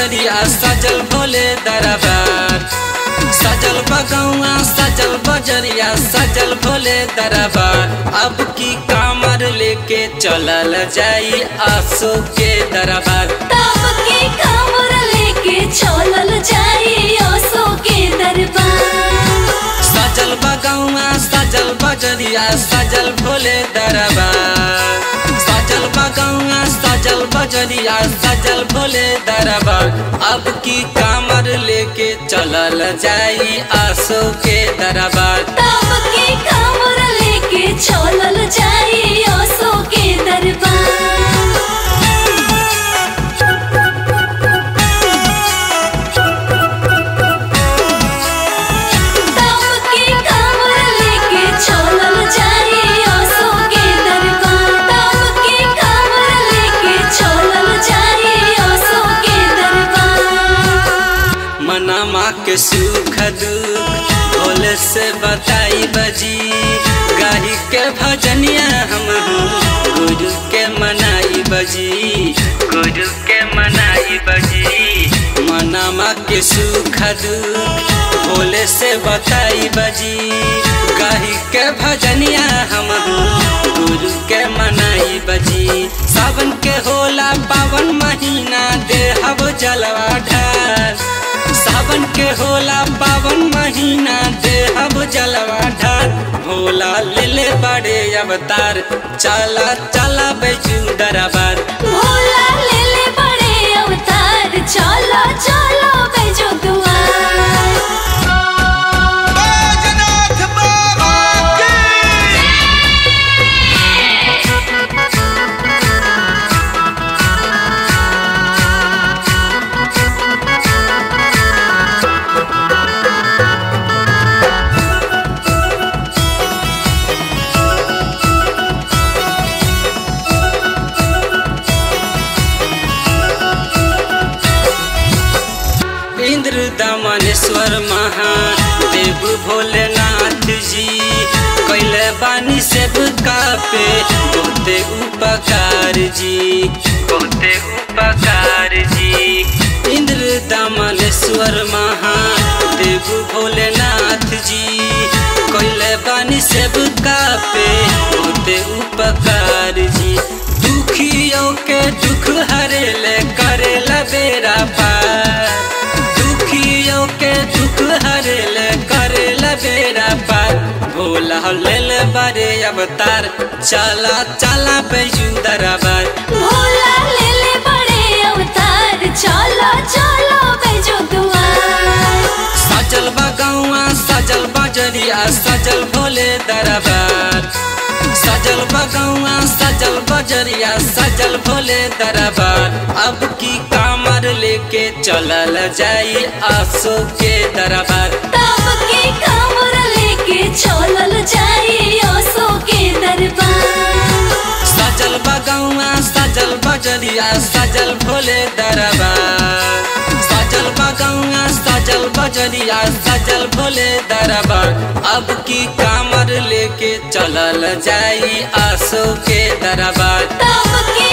बजरिया सजल भोले दरबार सजल बगौआ सजल बजरिया सजल भोले दरबार अब की कामर लेके चलल जाई आसो के दरबार तब के कामर लेके चलल जाई ओसो के दरबार सजल बगौआ सजल बजरिया सजल भोले दरबार सजल बगौआ सजल बजरिया सजल भोले दरबार अब की कामर लेके चलल जाई आसो के दरबार तब के कामर लेके चलल जाई ओसो के दरबार तब के कामर लेके चलल जाई ओसो के दरबार तब के कामर लेके चलल जाई ओसो के दरबार मनमा के सुख दुख भोले से बताई बजी गाही के भजनिया हम गुरु के मनाई बजी गुरु के मनाई बजी मनमा के सुख दुख भोले से बताई बजी गाही के भजनिया हम गुरु के मनाई बजी सावन के होला पावन महीना देहब जलवा ढार सावन के होला पावन महीना देहब जलवा ढार भोला ले ले बड़े अवतार चला चला बैजू दरबार भोला ले ले बड़े अवतार चलो चलो बेजो दुआर बैजनाथ बाबा की इंद्र दमनेश्वर महादेव भोलेनाथ जी कैले बानी सेवका पे बहुते उपकार जी बहुते उपकार जी इंद्र दमनेश्वर महादेव भोलेनाथ जी कैले बानी सेवका पे बहुते उपकार जी दुखियों के दुख हरेले करेला बेरा पार दुखियों के दुख हरेले करेला बेरा पार भोला लेल बड़े अवतार चला चला बैजू दरबार भोला ले ले बड़े अवतार चलो चलो बेजो दुआर सजल बगौआ सजल बजरिया सजल भोले दरबार सजल बगौआ सजल बजरिया सजल भोले दरबार अब की कामर लेके चलल जाई आसो के दरबार तब के कामर लेके चलल जाई ओसो के दरबार सजल बगौआ सजल बजरिया सजल भोले दरबार सजल बगौआ सजल बजरिया सजल भोले दरबार अब की कामर लेके चलल जाई आसो के दरबार तब के